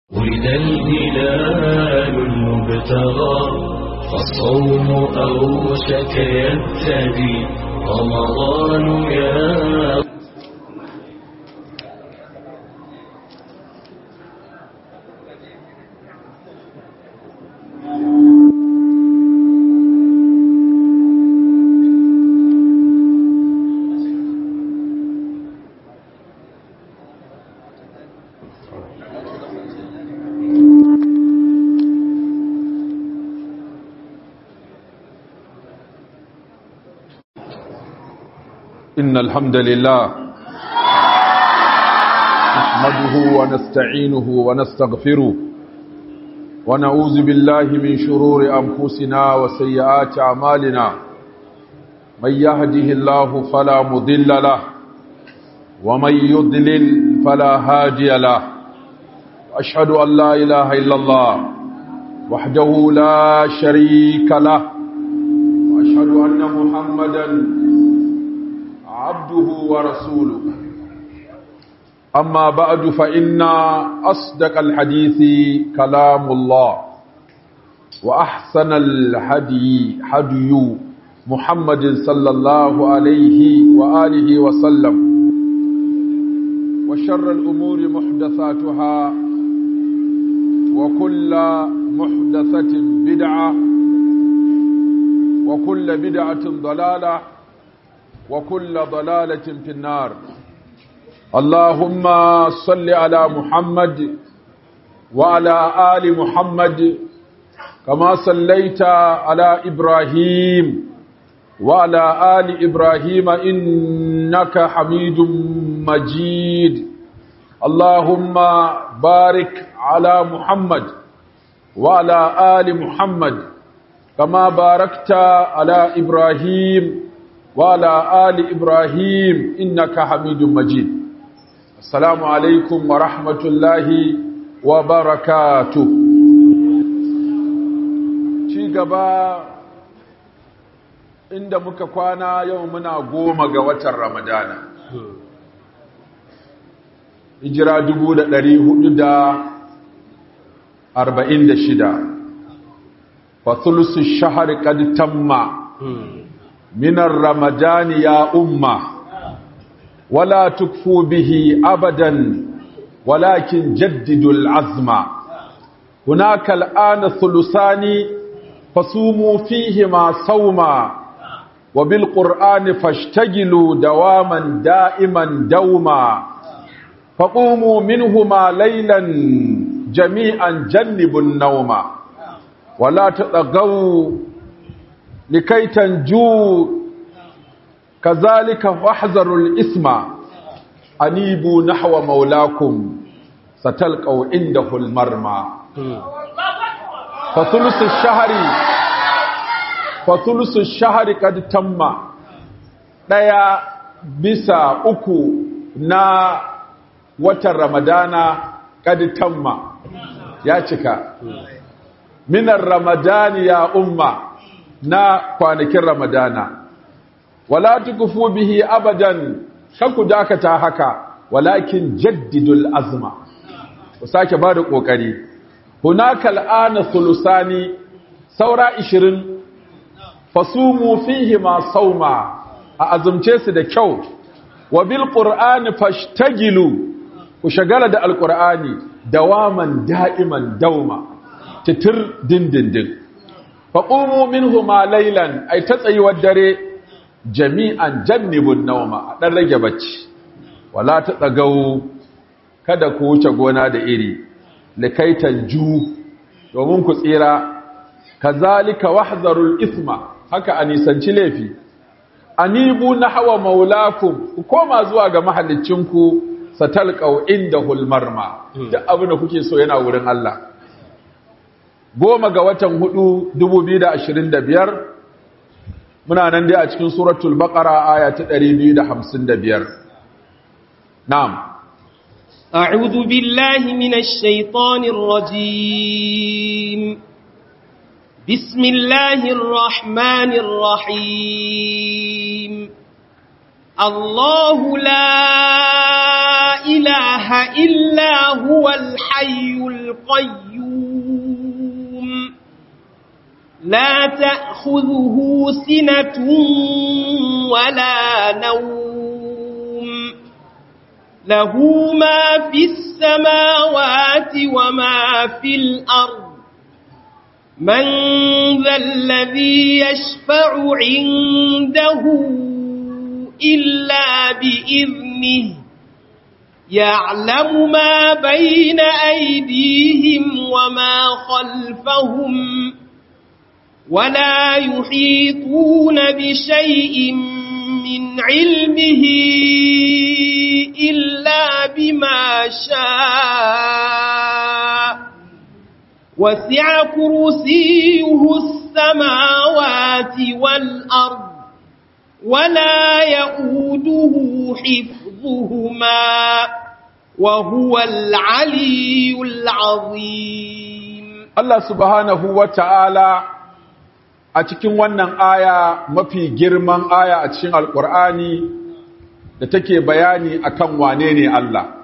ولد الهلال المبتغى فالصوم أوشك يبتدي رمضان يا إن الحمد لله نحمده ونستعينه ونستغفره ونعوذ بالله من شرور أنفسنا وسيئات أعمالنا من يهده الله فلا مضل له ومن يضلل فلا هادي له أشهد أن لا إله إلا الله وحده لا شريك له وأشهد أن محمدًا عبده ورسوله أما بعد فإن أصدق الحديث كلام الله وأحسن الهدي هدي محمد صلى الله عليه وآله وسلم وشر الأمور محدثاتها وكل محدثة بدعة وكل بدعة ضلالة وكل ضلالة في النار اللهم صل على محمد وعلى آل محمد كما صليت على إبراهيم وعلى آل إبراهيم إنك حميد مجيد اللهم بارك على محمد وعلى آل محمد كما باركت على إبراهيم وعلى آل إبراهيم إنك حميد مجيد السلام عليكم ورحمة الله وبركاته ci gaba inda muka kwana yau muna goma ga watan ramadana hijira dubu da ɗari hudu da arba'in da shida fasulusu shahar kad tamma من الرمضان يا أمة ولا تكفوا به أبدا ولكن جددوا العزم هناك الآن ثلثان فصوموا فيهما صوما وبالقرآن فاشتغلوا دواما دائما دوما فقوموا منهما ليلا جميعا جنبوا النوم ولا تطغوا لكي تنجوا كذلك واحذروا الإثم أنيبوا نحو مولاكم ستلقوا عنده المرمى فثلث الشهر فثلث الشهر قد تم daya bisa uku na watan ramadana kad tamma ya cika minar ramadani ya umma na kwanakin ramadana wala tukufu bihi abadan ku dakata haka walakin jaddidul azma ku sake bada kokari hunaka al'ana thulusani saura 20 fasumu fihi ma sauma a azumce su da kyau wa bil qur'ani fashtagilu ku shagala da alqur'ani dawaman da'iman dauma titir dindindin faƙumu minhu ma lailan ai ta tsayuwar dare jami'an jannibun nauma a ɗan rage bacci wala ta ɗagau kada ku wuce gona da iri likaitan ju domin ku tsira kazalika wahzarul isma haka a nisanci laifi anibu na hawa maulakum ku koma zuwa ga mahallicinku satalqau inda hulmarma duk abin da kuke so yana wurin Allah goma ga watan hudu dubu biyu da ashirin da biyar muna nan dai a cikin suratul baqara aya ta ɗari biyu da hamsin da biyar na'am أعوذ بالله من الشيطان الرجيم بسم الله الرحمن الرحيم الله لا إله إلا هو الحق الحي القيوم لا تأخذه سنة ولا نوم له ما في السماوات وما في الأرض من ذا الذي يشفع عنده إلا بإذنه يعلم ما بين أيديهم وما خلفهم ولا يحيطون بشيء من علمه إلا بما شاء وسع كرسيه السماوات والأرض ولا يؤوده حفظهما وهو العلي العظيم Allah subhanahu wa ta'ala a cikin wannan aya mafi girman aya a cikin Alƙur'ani da take bayani akan wane ne Allah.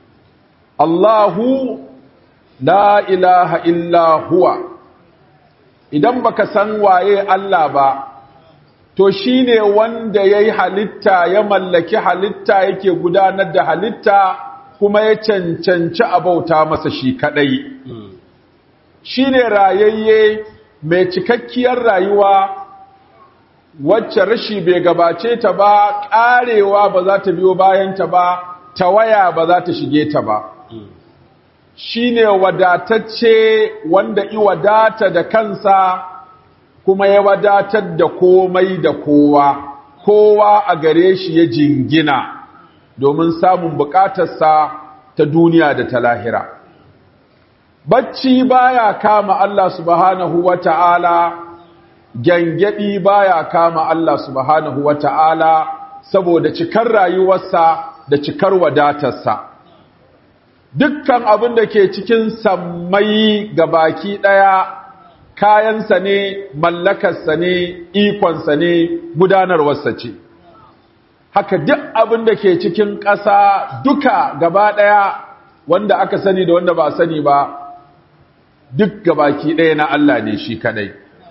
Allahu la ilaha illa huwa idan baka san waye Allah ba to shine wanda yayi halitta ya mallaki halitta yake gudanar da halitta kuma ya cancanci abauta masa shi kadai shine rayayye mai cikakkiyar rayuwa wacce rashi bai gabace ta ba karewa ba za ta biyo bayan ta ba tawaya ba za ta shige ta ba shine wadatacce wanda i wadata da kansa kuma ya wadatar da komai da kowa kowa a gare shi ya jingina domin samun bukatarsa ta duniya da ta lahira bacci baya kama Allah subhanahu wata'ala gyangyaɗi baya kama Allah subhanahu wata'ala saboda cikar rayuwarsa da cikar wadatarsa dukkan abin da ke cikin sammai ga baki ɗaya kayansa ne mallakarsa ne ikonsa ne gudanarwarsa ce haka duk abin da ke cikin ƙasa duka gaba ɗaya wanda aka sani da wanda ba sani ba duk gabaki ɗaya na Allah ne shi kadai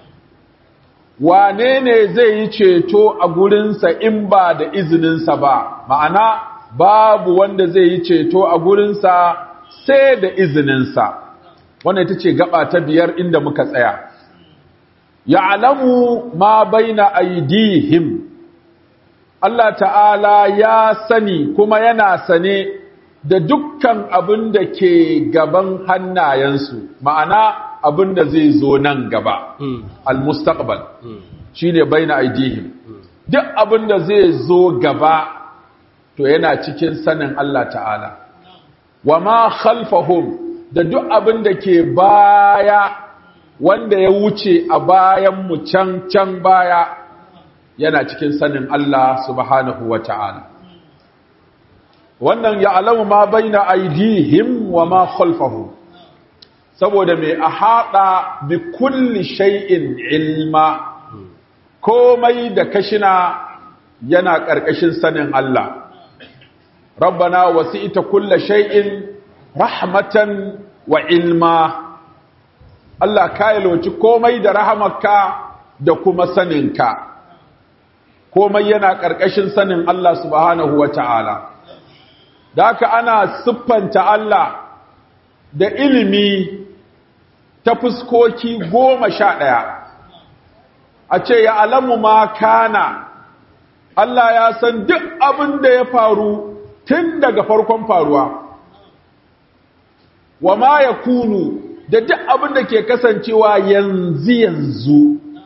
wane ne zai yi ceto a gurinsa in ba da izininsa ba ma'ana babu wanda zai yi ceto a gurinsa sai da izininsa wannan ita ce gaba ta biyar inda muka tsaya ya'lamu ma baina aydihim Allah ta'ala ya sani kuma yana sane da dukkan abin da ke gaban hannayensu ma'ana abin da zai zo nan gaba al-mustaqbal shine baina aydihim duk abin da zai zo gaba to yana cikin sanin Allah ta'ala wa ma khalfahum da duk abin da ke baya wanda ya wuce a bayan mu can can baya yana cikin sanin Allah subhanahu wa ta'ala wannan ya alamu ma baina aidihim wa ma khalfahum saboda mai a haɗa bi kulli shay'in ilma komai da kashina yana ƙarƙashin sanin Allah rabbana wasi'ita kulla shay'in rahmatan wa ilma Allah ka yalwaci komai da rahamarka da kuma saninka komai yana ƙarƙashin sanin Allah subhanahu wa ta'ala da haka ana siffanta Allah da ilimi ta fuskoki goma sha ɗaya a ce ya alamu ma kana Allah ya san duk abin da ya faru tun daga farkon faruwa wa ma ya kunu da duk abin da ke kasancewa yanzu yanzu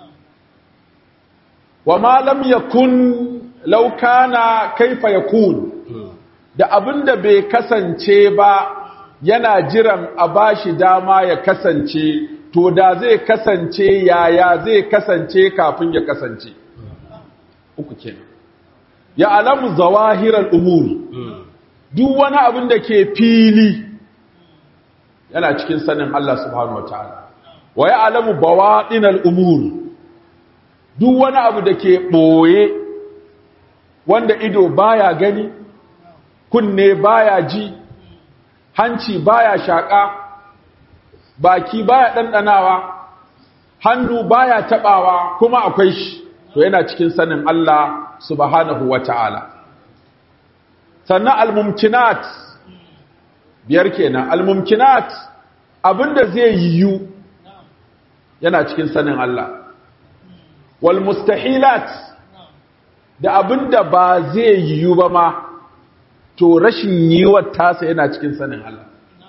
wa ma lam yakun law kana kaifa yakun da abin da bai kasance ba yana jiran a bashi dama ya kasance to da zai kasance yaya zai kasance kafin ya kasance uku kenan ya alamu zawahirar umuri duk wani abin da ke fili yana cikin sanin Allah subhanahu wataala wa ya alamu bawaɗinal umuri duk wani abu da ke ɓoye wanda ido baya gani kunne baya ji hanci baya shaƙa baki baya ɗanɗanawa hannu baya taɓawa kuma akwai shi to yana cikin sanin Allah subhanahu wa ta'ala sannan almumkinat biyar kenan almumkinat abinda zai yiwu yana cikin sanin Allah wal mustahilat da abinda ba zai yiwu ba ma to rashin yiwuwar tasa yana cikin sanin Allah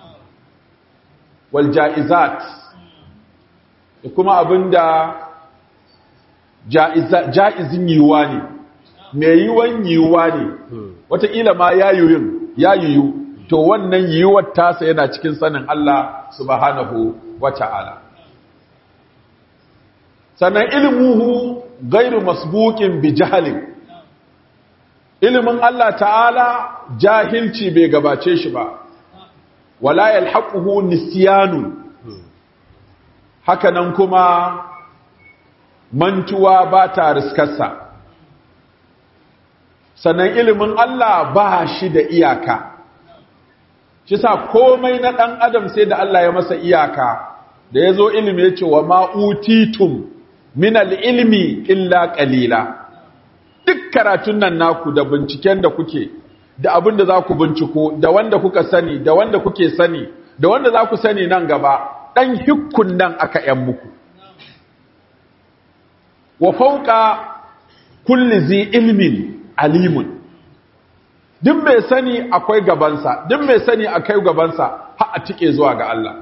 wal ja'izat da kuma abinda ja'izin yiwuwa ne mai yiwuwan yiwuwa ne wataƙila ma ya yiwu ya yiwu to wannan yiwuwar tasa yana cikin sanin Allah subhanahu wa ta'ala sannan ilmuhu gairu masbukin bi jahalin ilimin Allah ta'ala jahilci bai gabace shi ba wala yalhaquhu nisyanu hakanan kuma mantuwa ba ta riskarsa sannan ilimin Allah ba shi da iyaka shi sa komai na ɗan adam sai da Allah ya masa iyaka da ya zo ilimi ya ce wa ma'utitum min al'ilmi illa ƙalila duk karatun nan naku da binciken da kuke da abin da za ku binciko da wanda kuka sani da wanda kuke sani da wanda za ku sani nan gaba ɗan hikkun nan aka ‘yan muku wa fauka kulli zi ilmin alimun duk mai sani akwai gabansa duk mai sani akai gabansa har a tike zuwa ga Allah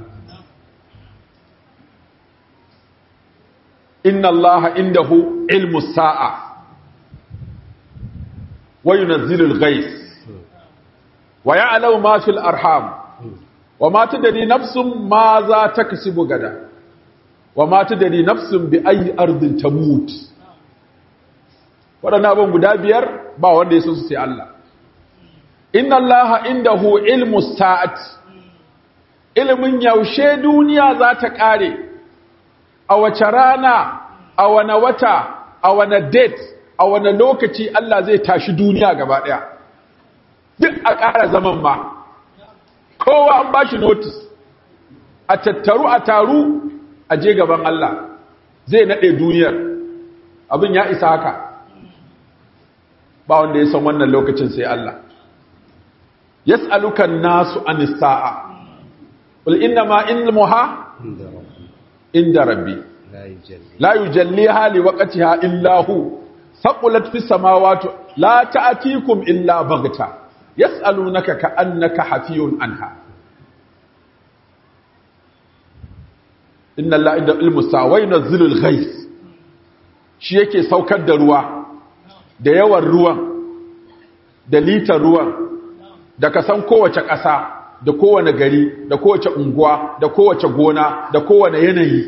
inna allaha indahu ilmu sa'a wa yunazzilu al-ghayth wa ya'lamu ma fil arham wa ma tadri nafsun ma za taksubu gada wa ma tadri nafsun bi ayi ardin tamut wadannan abun guda biyar ba wanda ya san su sai Allah inna allaha indahu ilmu sa'at ilmin yaushe duniya za ta kare a wace rana a wane wata a wane date a wane lokaci Allah zai tashi duniya gaba daya duk a ƙara zaman ma kowa an bashi notice a tattaru a taru a je gaban Allah zai nade duniyar abin ya isa haka ba wanda ya san wannan lokacin sai Allah yas'aluka an-nasu anis sa'a qul inna ma ilmuha inda rabbi la yujalliha liwaqtiha illa hu saqulat fis samawati la ta'tikum illa baghta yas'alunaka ka'annaka hafiyun anha inna allaha inda ilmu sa'a wa yunzilu al-ghayth shi yake saukar da ruwa da yawan ruwan da litar ruwan da kasan kowace ƙasa da kowane gari da kowace unguwa da kowace gona da kowane yanayi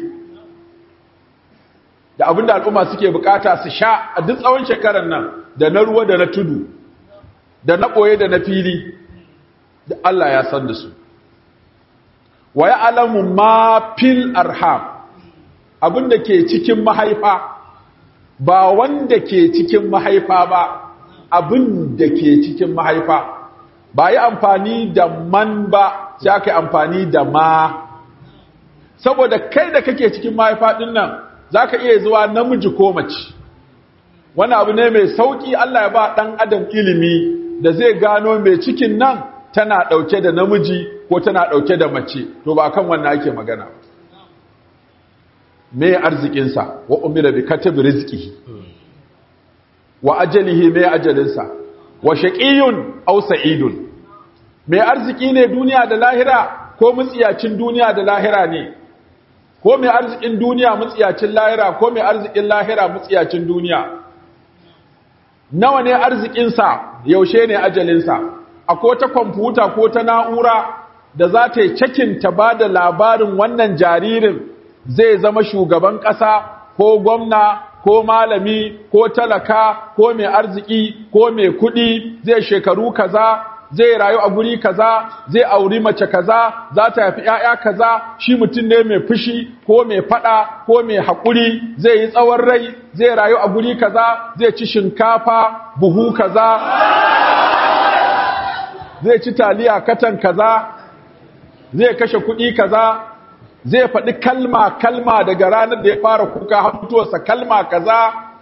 da abinda al'umma suke bukata su sha a duk tsawon shekarar nan da na ruwa da na tudu da na ɓoye da na fili da Allah ya san da su wa ya alamu ma fil arham abinda ke cikin mahaifa ba wanda ke cikin mahaifa ba abin da ke cikin mahaifa ba yi amfani da man ba sai aka yi amfani da ma saboda kai da kake cikin mahaifa din nan za ka iya zuwa namiji ko mace wani abu ne mai sauƙi Allah ya ba ɗan adam ilimi da zai gano mai cikin nan tana ɗauke da namiji ko tana ɗauke da mace to ba kan wannan ake magana me arzikinsa wa umira bi katabi rizqihi wa ajalihi me ajalinsa wa shaqiyun aw sa'idun me arziki ne duniya da lahira ko mutsiyacin duniya da lahira ne ko me arzikin duniya mutsiyacin lahira ko me arzikin lahira mutsiyacin duniya nawa ne arzikinsa yaushe ne ajalinsa akwai ta kwamfuta ko ta na'ura da za ta yi cakin ta ba da labarin wannan jaririn zai zama shugaban ƙasa ko gwamna ko malami ko talaka ko mai arziki ko mai kuɗi zai shekaru kaza zai rayu a guri kaza zai auri mace kaza za ta haifi ƴaƴa kaza shi mutum ne mai fushi ko mai fada ko mai haƙuri zai yi tsawon rai zai rayu a guri kaza zai ci shinkafa buhu kaza zai ci taliya katan kaza zai kashe kuɗi kaza zai faɗi kalma kalma daga ranar da ya fara kuka har mutuwarsa kalma kaza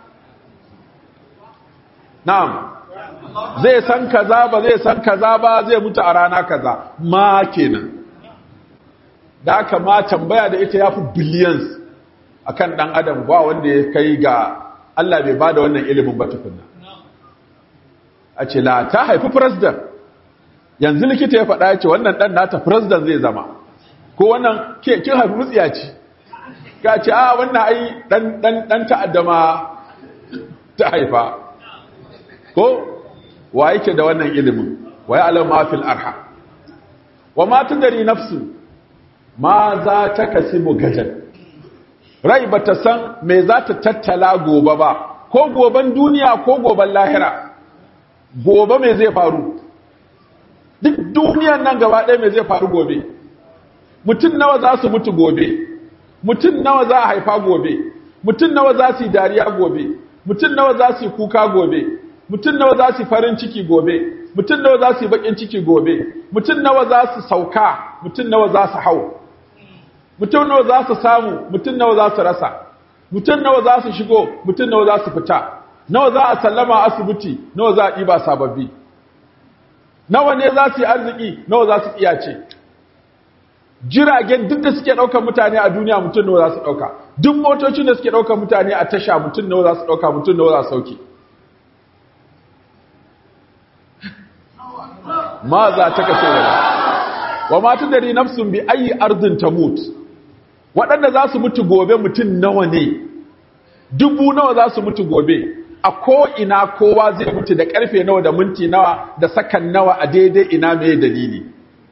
na'am zai san kaza ba zai san kaza ba zai mutu a rana kaza ma kenan da aka ma tambaya da ita ya fi billions akan ɗan adam ba wanda ya kai ga Allah bai bada wannan ilimin ba tukunna a ce la ta haifi president yanzu likita ya faɗa ya ce wannan ɗan nata president zai zama ko wannan ke kin haifi mutsiyaci ka ce a wannan ai ɗan ɗan ɗan ta'addama ta haifa ko wa yake da wannan ilimin wa ya'lamu ma fil arham wa ma tudri nafsu ma za ta kasibu gadan rai ba ta san me za ta tattala gobe ba ko goben duniya ko goben lahira gobe me zai faru duk duniyan nan gaba ɗaya me zai faru gobe mutum nawa za su mutu gobe mutum nawa za a haifa gobe mutum nawa za su yi dariya gobe mutum nawa za su yi kuka gobe mutum nawa za su yi farin ciki gobe mutum nawa za su yi bakin ciki gobe mutum nawa za su sauka mutum nawa za su hau mutum nawa za su samu mutum nawa za su rasa mutum nawa za su shigo mutum nawa za su fita nawa za a sallama asibiti nawa za a ɗiba sababbi nawa ne za su yi arziki nawa za su iyace jiragen duk da suke ɗaukar mutane a duniya mutum nawa za su ɗauka duk motocin da suke ɗaukar mutane a tasha mutum nawa za su ɗauka mutum nawa za su sauke ma za ta kashe wani wa matu dari nafsun bi ayi ardin ta mutu waɗanda za su mutu gobe mutum nawa ne dubu nawa za su mutu gobe a ko'ina kowa zai mutu da ƙarfe nawa da minti nawa da sakan nawa a daidai ina mai dalili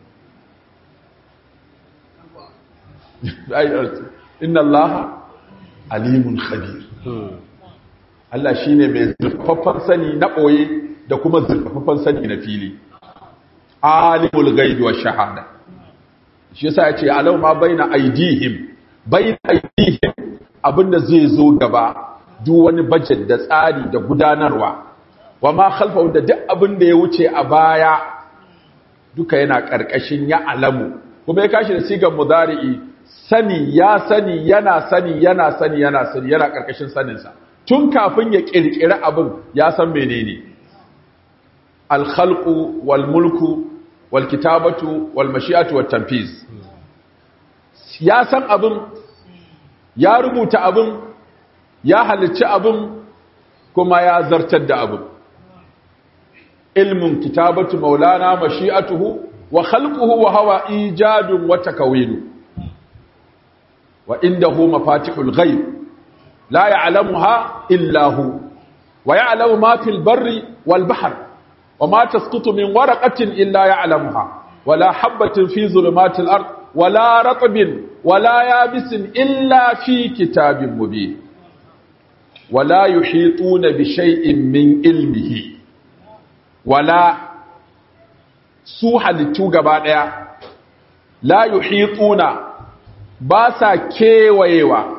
inna Allah alimun khabir Allah shi ne mai zurfaffen sani na ɓoye da kuma zurfaffen sani na fili alimul gaibi wa shahada shi yasa ya ce alau ma baina aidihim baina aidihim abinda zai zo gaba duk wani budget da tsari da gudanarwa wa ma khalfa da duk abinda ya wuce a baya duka yana karkashin ya alamu kuma ya kashi da sigan mudari'i sani ya sani yana sani yana sani yana sani yana karkashin saninsa tun kafin ya kirkiri abin ya san menene al-khalqu wal mulku wal kitabatu wal mashi'atu wat tanfiz ya san abin ya rubuta abin ya halicci abin kuma ya zartar da abin ilmin kitabatu maulana mashi'atuhu wa khalquhu wa hawa ijadun wa takawinu wa indahu mafatihul ghaib la ya'lamuha illa hu wa ya'lamu ma fil barri wal bahr wa ma tasqutu min waraqatin illa ya'lamuha wala habatin fi zulumatil ard wala ratbin wala yabisin illa fi kitabin mubin wala yuhituna bi shay'in min ilmihi wala su halittu gaba daya la yuhituna ba sa kewayewa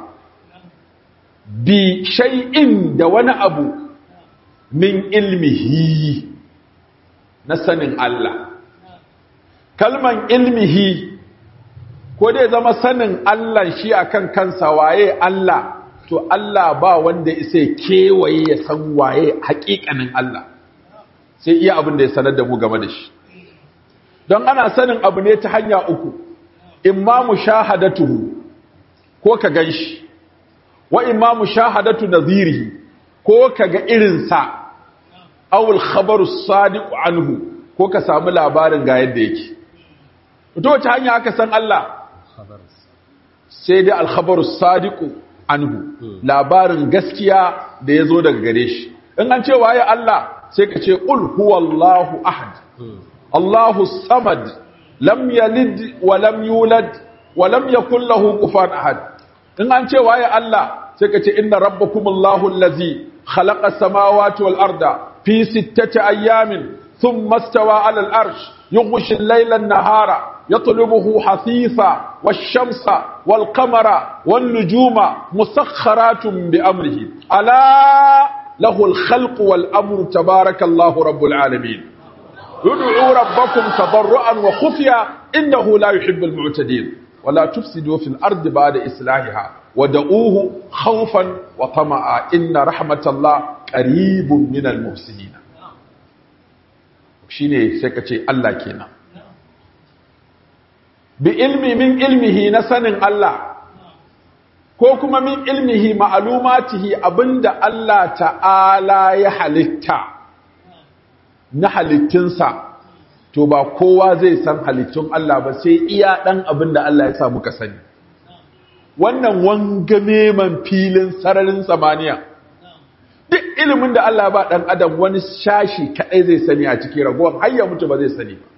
bi shay'in da wani abu min ilmihi na sanin Allah kalman ilmihi ko dai zama sanin Allah shi akan kansa waye Allah to Allah ba wanda isa kewaye ya san waye hakikanin Allah sai iya abin da ya sanar da mu game da shi don ana sanin abu ne ta hanya uku imma mushahadatuhu ko ka ganshi wa imma mushahadatu nadhirihi ko ka ga irinsa awul khabaru sadiqu anhu ko ka samu labarin ga yadda yake to wace hanya aka san Allah sai dai al-khabaru sadiqu anhu labarin gaskiya da yazo daga gare shi in an ce waye Allah sai ka ce qul huwallahu ahad Allahu samad lam yalid wa lam yulad wa lam yakul lahu kufuwan ahad in an ce waye Allah sai ka ce inna rabbakumullahu allazi khalaqa samawati wal arda fi sittati ayamin thumma istawa ala al arsh yughshi al-layla an-nahara yatlubuhu hasisa wash-shamsa wal-qamara wan-nujuma musakharatun bi amrihi ala lahu al-khalqu wal-amru tabarakallahu rabbul alamin ud'u rabbakum tadarruan wa khufiya innahu la yuhibbul mu'tadin wa la tufsidu fil ardi ba'da islahiha wa da'uhu khawfan wa tama'a inna rahmatallah qaribun minal muhsinin shine sai ka ce Allah kenan bi ilmi min ilmihi na sanin Allah ko kuma min ilmihi ma'alumatihi abinda Allah ta'ala ya halitta na halittunsa to ba kowa zai san halittun Allah ba sai iya ɗan abinda Allah ya sa muka sani wannan wangame man filin sararin samaniya duk ilimin da Allah ba ɗan adam wani shashi kaɗai zai sani a cikin ragowar har ya mutu ba zai sani ba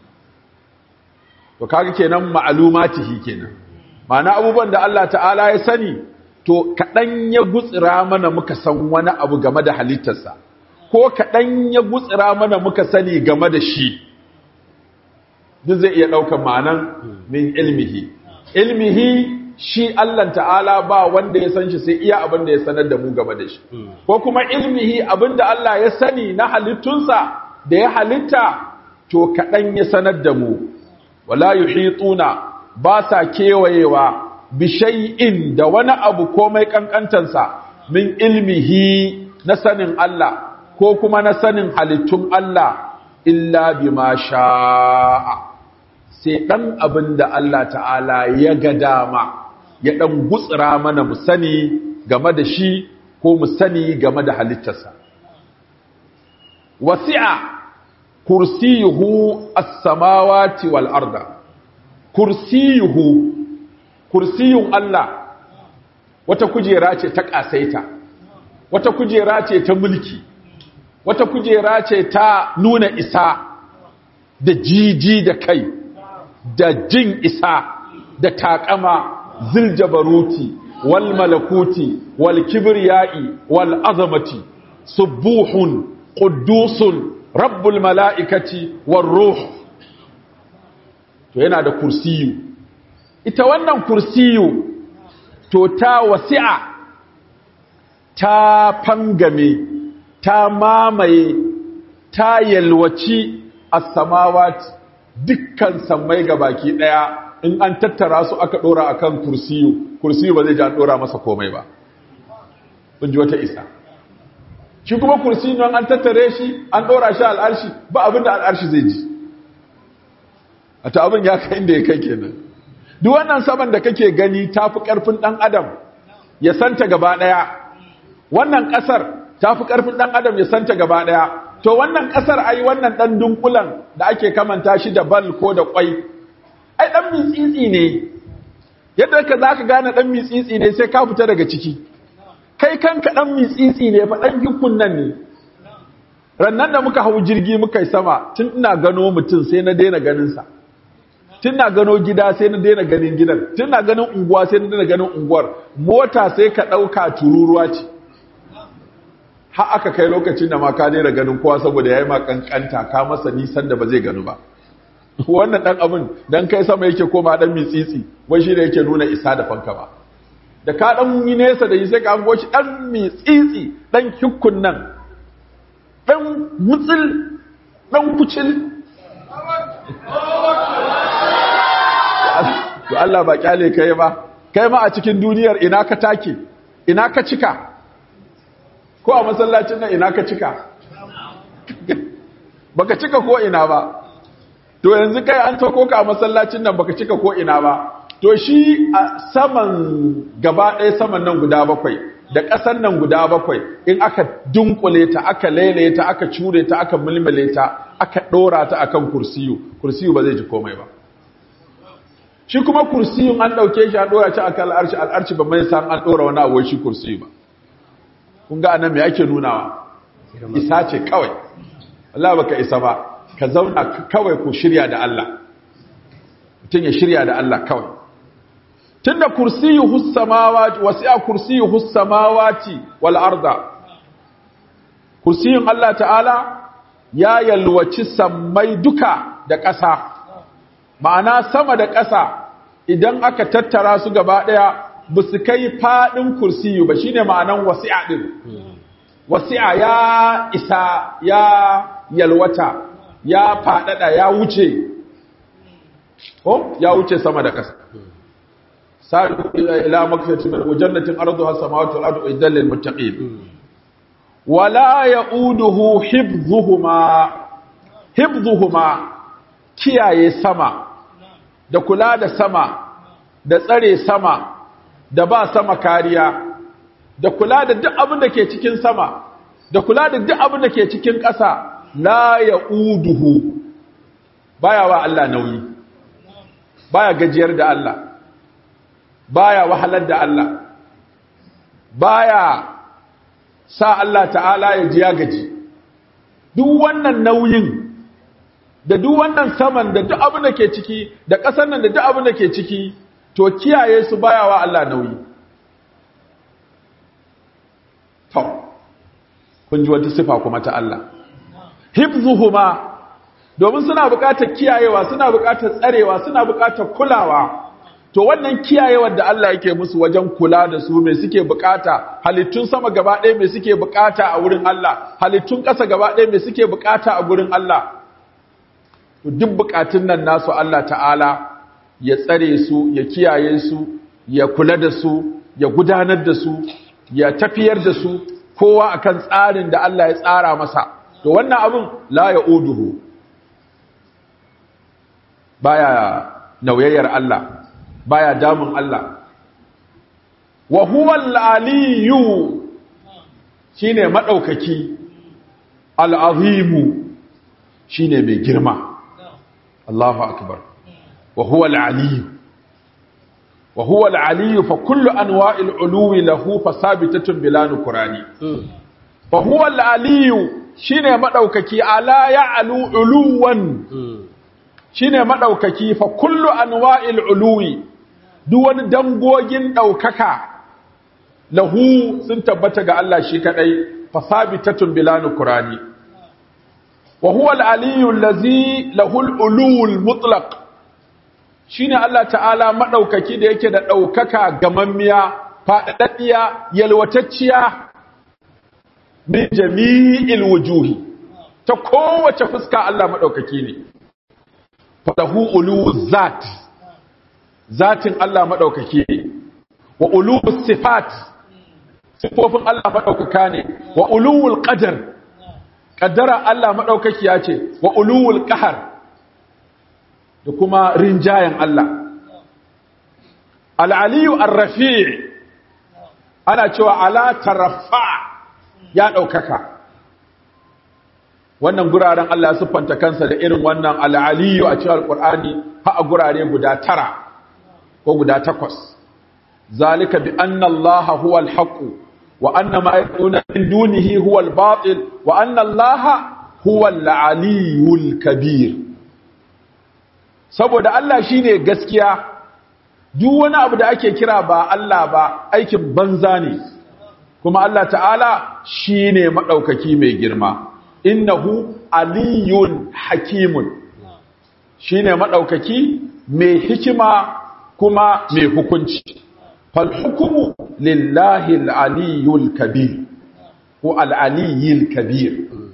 to kaga kenan ma'alumatihi kenan ma'ana abubuwan da Allah ta'ala ya sani to kaɗan ya gutsira mana muka san wani abu game da halittarsa ko kaɗan ya gutsira mana muka sani game da shi duk zai iya ɗaukar ma'anan min ilmihi ilmihi shi Allah ta'ala ba wanda ya san shi sai iya abin da ya sanar da mu game da shi ko kuma ilmihi abin da Allah ya sani na halittunsa da ya halitta to kaɗan ya sanar da mu wala yuhituna ba sa kewayewa bishai'in da wani abu komai kankantansa min ilmihi na sanin Allah ko kuma na sanin halittun Allah illa bima sha'a sai dan abin da Allah ta'ala ya ga dama ya dan gutsira mana mu sani game da shi ko mu sani game da halittarsa wasi'a kursiyuhu as-samawati wal arda kursiyuhu kursiyun Allah wata kujera ce ta kasaita wata kujera ce ta mulki wata kujera ce ta nuna isa da jiji da kai da jin isa da takama ziljabaruti wal malakuti wal kibriyai wal azamati subuhun quddusun rabbul mala'ikati war ruh to yana da kursiyu ita wannan kursiyu to ta wasi'a ta fangame ta mamaye ta yalwaci as-samawati dukkan sammai baki daya in an tattara su aka dora akan kursiyu kursiyu ba zai ji an dora masa komai ba kun ji wata isa shi kuma kursi nan an tattare shi an ɗora shi al'arshi ba abin da al'arshi zai ji a ta abin ya kai inda ya kai kenan duk wannan saman da kake gani ta fi ƙarfin ɗan adam ya santa gaba ɗaya wannan ƙasar ta fi ƙarfin ɗan adam ya santa gaba ɗaya to wannan ƙasar ai wannan ɗan dunkulan da ake kamanta shi da bal ko da ƙwai ai ɗan mitsitsi ne yadda ka za ka gane ɗan mitsitsi ne sai ka fita daga ciki kai kanka ɗan mitsitsi ne fa ɗan hikun nan ne rannan da muka hau jirgi muka yi sama tun ina gano mutum sai na daina ganinsa tun na gano gida sai na daina ganin gidan tun na ganin unguwa sai na daina ganin unguwar mota sai ka ɗauka tururuwa ce har aka kai lokacin da ma ka daina ganin kowa saboda ya yi ma kankanta ka masa nisan da ba zai gano ba wannan ɗan abin don kai sama yake koma ɗan mitsitsi wai shi da yake nuna isa da fanka ba da ka ɗan yi nesa da yi sai ka hango shi ɗan mitsitsi ɗan hukun nan ɗan mutsil ɗan kucil to Allah ba kyale kai ba kai ma a cikin duniyar ina ka take ina ka cika ko a masallacin nan ina ka cika baka cika ko ina ba to yanzu kai an tako ka a masallacin nan baka cika ko ina ba to shi a saman gaba ɗaya saman nan guda bakwai da ƙasan nan guda bakwai in aka dunkule ta aka lele ta aka cure ta aka mulmule ta aka ɗora ta akan kursiyu kursiyu ba zai ji komai ba shi kuma kursiyun an ɗauke shi an ɗora shi akan al'arshi al'arshi ba mai san an ɗora wani abuwa shi kursiyu ba kun ga anan me ake nunawa isa ce kawai Allah baka isa ba ka zauna kawai ku shirya da Allah mutum ya shirya da Allah kawai tunda kursiyuhu samawati wasi'a kursiyuhu samawati wal arda kursiyun Allah ta'ala ya yalwaci sammai duka da ƙasa ma'ana sama da ƙasa idan aka tattara su gaba ɗaya ba su kai faɗin kursiyu ba shine ma'anan wasi'a ɗin wasi'a ya isa ya yalwata ya faɗaɗa ya wuce ko ya wuce sama da ƙasa sa'u ila magfiratin min jannatin arduha samawati wal ardu idal lil muttaqin wala yauduhu hifdhuhuma hifdhuhuma kiyaye sama da kula da sama da tsare sama da ba sama kariya da kula da duk abin da ke cikin sama da kula da duk abin da ke cikin ƙasa la yauduhu baya wa Allah nauyi baya gajiyar da Allah baya wahalar da Allah baya sa Allah ta'ala ya ji ya gaji duk wannan nauyin da duk wannan saman da duk abin da ke ciki da ƙasar nan da duk abin da ke ciki to kiyaye su baya wa Allah nauyi to kun ji wata sifa kuma ta Allah hifzuhuma domin suna buƙatar kiyayewa suna buƙatar tsarewa suna buƙatar kulawa to wannan kiyayewar da Allah yake musu wajen kula da su me suke buƙata halittun sama gaba ɗaya me suke buƙata a wurin Allah halittun ƙasa gaba ɗaya me suke buƙata a gurin Allah to duk buƙatun nan nasu Allah ta'ala ya tsare su ya kiyaye su ya kula da su ya gudanar da su ya tafiyar da su kowa akan tsarin da Allah ya tsara masa to wannan abin la ya uduhu baya nauyayyar Allah baya damun Allah wa huwa al-aliyyu shine madaukaki al-azimu shine mai girma Allahu akbar wa huwa al-aliyyu wa huwa al-aliyyu fa kullu anwa'il uluwi lahu fasabitatun bila nukrani fa huwa al-aliyyu shine madaukaki ala ya'lu uluwan shine madaukaki fa kullu anwa'il uluwi duk wani dangogin daukaka lahu sun tabbata ga Allah shi kadai fa sabitatun bila nukrani wa huwa al-aliyyu allazi lahu al-ulul mutlaq shine Allah ta'ala madaukaki da yake da daukaka gamammiya fadaddiya yalwatacciya min jami'il wujuhi ta kowace fuska Allah madaukaki ne falahu ulu zat zatin Allah madaukaki ne wa ulu sifat sifofin Allah madaukaka ne wa ulul qadar qaddara Allah madaukaki ya ce wa ulul qahar da kuma rinjayen Allah al-aliyu ar-rafi' ana cewa ala taraffa ya daukaka wannan guraren Allah ya siffanta kansa da irin wannan al'aliyu a cikin alƙur'ani ha a gurare guda tara ko guda takwas zalika bi anna Allah huwa al-haqq wa anna ma yad'una min dunihi huwa al-batil wa anna Allah huwa al-aliyul kabir saboda Allah shine gaskiya duk wani abu da ake kira ba Allah ba aikin banza ne kuma Allah ta'ala shine madaukaki mai girma innahu aliyun hakimun shine madaukaki mai hikima kuma mai hukunci fal hukumu lillahi al-aliyul kabir ko al-aliyil kabir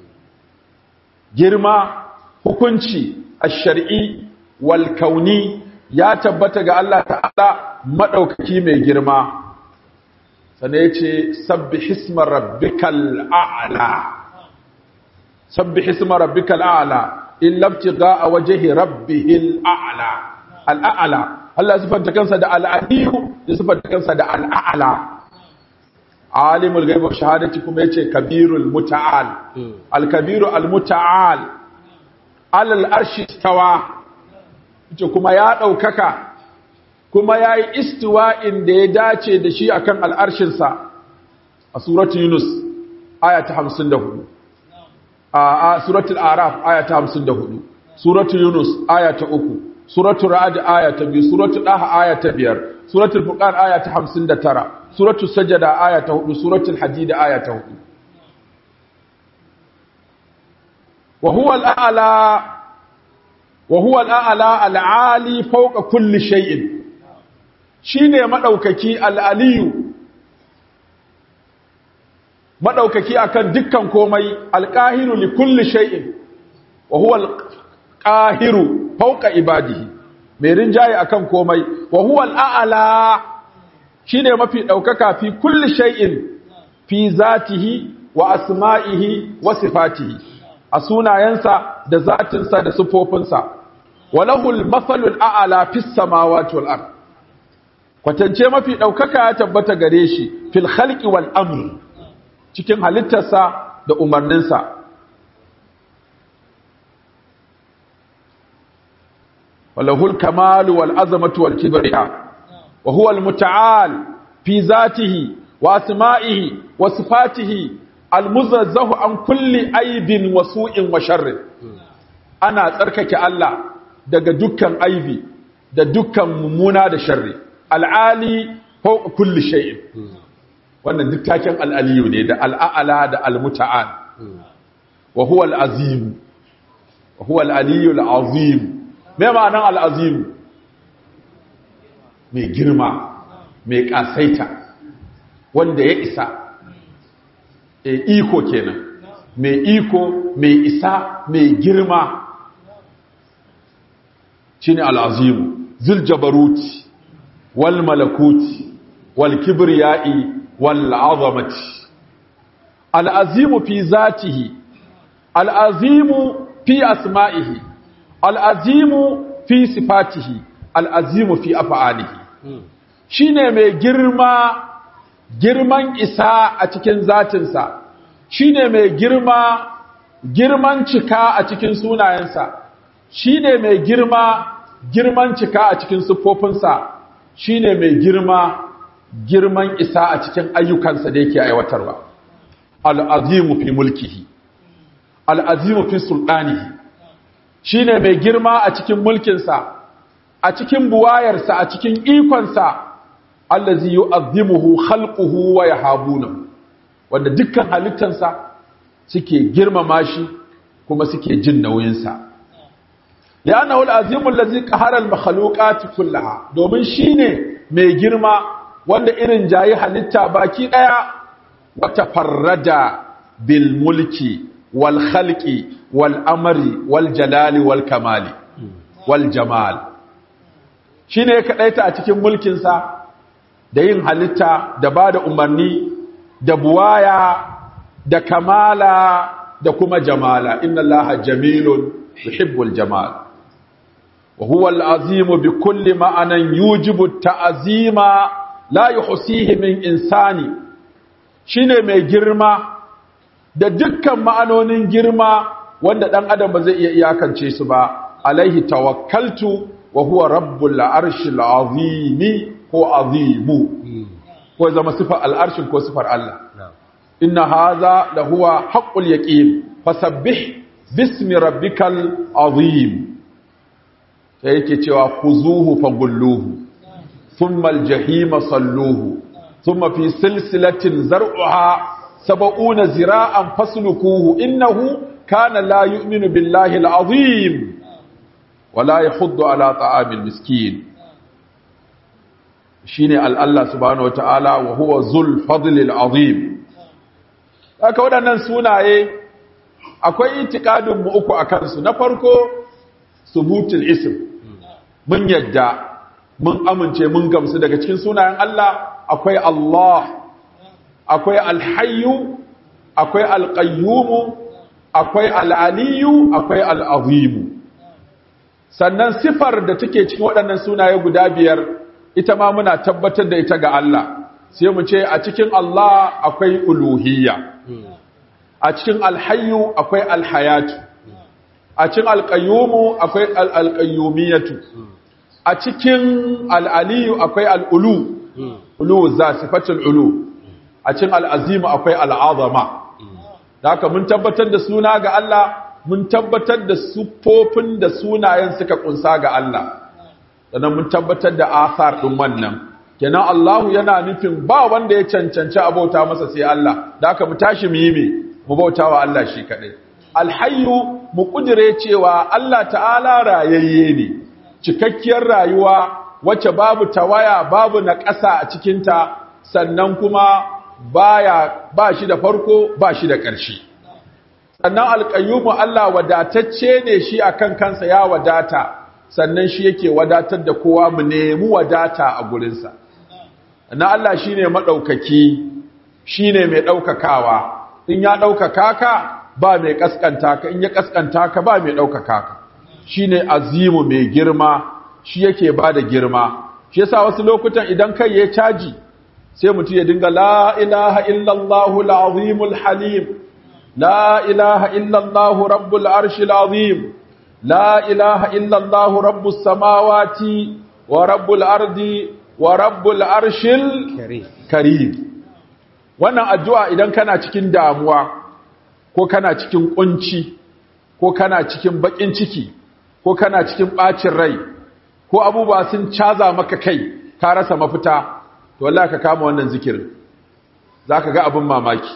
girma hukunci ash-shar'i wal kauni ya tabbata ga Allah ta'ala madaukaki mai girma sannan yace sabbih isma rabbikal a'la سبح اسم ربك الأعلى إلا ابتغاء وجه ربه الأعلى الأعلى الله سبحانه كنسا دا العلي سبحانه كنسا دا الأعلى عالم الغيب والشهادة كما يتي كبير المتعال الكبير المتعال على الأرش استوى kuma ya ɗaukaka kuma ya yi istiwa'in da ya dace da shi akan al'arshinsa a suratun Yunus aya ta hamsin da hudu a suratul araf aya ta 54 suratul yunus aya ta 3 suratul ra'd aya ta 2 suratul daha aya ta 5 suratul furqan aya ta 59 suratul sajda aya ta 4 suratul hadid aya ta 4 wa huwa al-a'la wa huwa al-a'la al-'ali fawqa kulli shay'in shine madaukaki al-aliyu madaukaki akan dukkan komai alqahiru li kulli shay'in wa huwa al-qahiru fawqa ibadihi mai rinjaye akan komai wa huwa al-a'la shine mafi daukaka fi kulli shay'in fi zatihi wa asma'ihi wa sifatihi a sunayensa da zatinsa da sifofinsa walahul mathalul a'la fis samawati wal ard kwatance mafi daukaka ya tabbata gare shi fil khalqi wal amr cikin halittarsa da umarninsa walahul kamalu wal azamatu wal kibriya wa huwa al muta'al fi zatihi wa asma'ihi wa sifatihi al muzazzahu an kulli aibin wa su'in wa sharrin ana tsarkake Allah daga dukkan aibi da dukkan mummuna da sharri al'ali ko kulli shay'in wannan duk taken al'aliyu ne da al'a'ala da al-muta'al wa huwa al-azim wa huwa al-aliyu al-azim me ma'anan al-azim mai girma mai kasaita wanda ya isa e iko kenan mai iko mai isa mai girma shine al-azim zul jabaruti wal malakuti wal kibriyai wal azamati al-azim fi zatihi al-azim fi asma'ihi al-azim fi sifatihi al-azim fi af'alihi shine mai girma girman isa a cikin zatinsa shine mai girma girman cika a cikin sunayensa shine mai girma girman cika a cikin siffofinsa shine mai girma girman isa a cikin ayyukansa da yake aiwatarwa al'azimu fi mulkihi al'azimu fi sultanihi shine mai girma a cikin mulkinsa a cikin buwayarsa a cikin ikonsa allazi yu'azzimuhu khalquhu wa yahabunahu wanda dukkan halittansa suke girmama shi kuma suke jin nauyinsa li'annahu al-azimu allazi qahara al-makhluqat kullaha domin shine mai girma wanda irin jayi halitta baki daya wa tafarrada bil mulki wal khalqi wal amri wal jalali wal kamali wal jamal shine kadaita a cikin mulkin sa da yin halitta da bada umarni da buwaya da kamala da kuma jamala inna allaha jamilun yuhibbul jamal وهو العظيم بكل معنى يوجب التعظيم لا يحصيه من إنسان shine mai girma da dukkan ma'anonin girma wanda dan adam ba zai iya iyakance su ba alaihi tawakkaltu wa huwa rabbul arshil azim ko azimu ko zama sifar al'arshin ko sifar Allah inna hadha la huwa haqqul yaqin fasabbih bismi rabbikal azim sai yake cewa kuzuhu fagulluhu thumma aljahima salluhu thumma fi silsilatin zar'uha sab'una zira'an faslukuhu innahu kana la yu'minu billahi alazim wala yahuddu ala ta'amil miskin shine al-Allah subhanahu wataala wa huwa zul fadli alazim haka waɗannan sunaye akwai itikadin mu uku akan su na farko subutul ism mun yadda mun amince mun gamsu daga cikin sunayen Allah akwai Allah akwai alhayyu akwai alqayyum akwai alaliyu akwai alazim sannan sifar da take cikin waɗannan sunaye guda biyar ita ma muna tabbatar da ita ga Allah sai mu ce a cikin Allah akwai uluhiyya a cikin alhayyu akwai alhayatu a cikin alƙayyumu akwai alƙayyumiyatu a cikin al'aliyu akwai al'ulu ulu za sifatul ulu a cikin al'azimu akwai al'azama da haka mun tabbatar da suna ga Allah mun tabbatar da sufofin da sunayen suka kunsa ga Allah sannan mun tabbatar da asar ɗin wannan kenan Allahu yana nufin ba wanda ya cancanci abauta masa sai Allah da haka mu tashi mu yi me mu bauta wa Allah shi kaɗai alhayyu mu kudire cewa Allah ta'ala rayayye ne cikakkiyar rayuwa wacce babu tawaya babu na ƙasa a cikinta sannan kuma baya ba shi da farko ba shi da ƙarshe sannan alƙayyumu Allah wadatacce ne shi akan kansa ya wadata sannan shi yake wadatar da kowa mu nemi wadata a gurinsa na Allah shi ne maɗaukaki shi ne mai ɗaukakawa in ya ɗaukaka ka ba mai ƙasƙanta ka in ya ƙasƙanta ka ba mai ɗaukaka ka shi ne azimu mai girma shi yake ba da girma shi yasa wasu lokutan idan kai ya caji sai mutum ya dinga la ilaha illallahu al'azimul halim la ilaha illallahu rabbul arshil azim la ilaha illallahu rabbus samawati wa rabbul ardi wa rabbul arshil karim wannan addu'a idan kana cikin damuwa ko kana cikin kunci ko kana cikin bakin ciki ko kana cikin bacin rai ko abubuwa sun caza maka kai ka rasa mafita to wallahi ka kama wannan zikirin zaka ga abin mamaki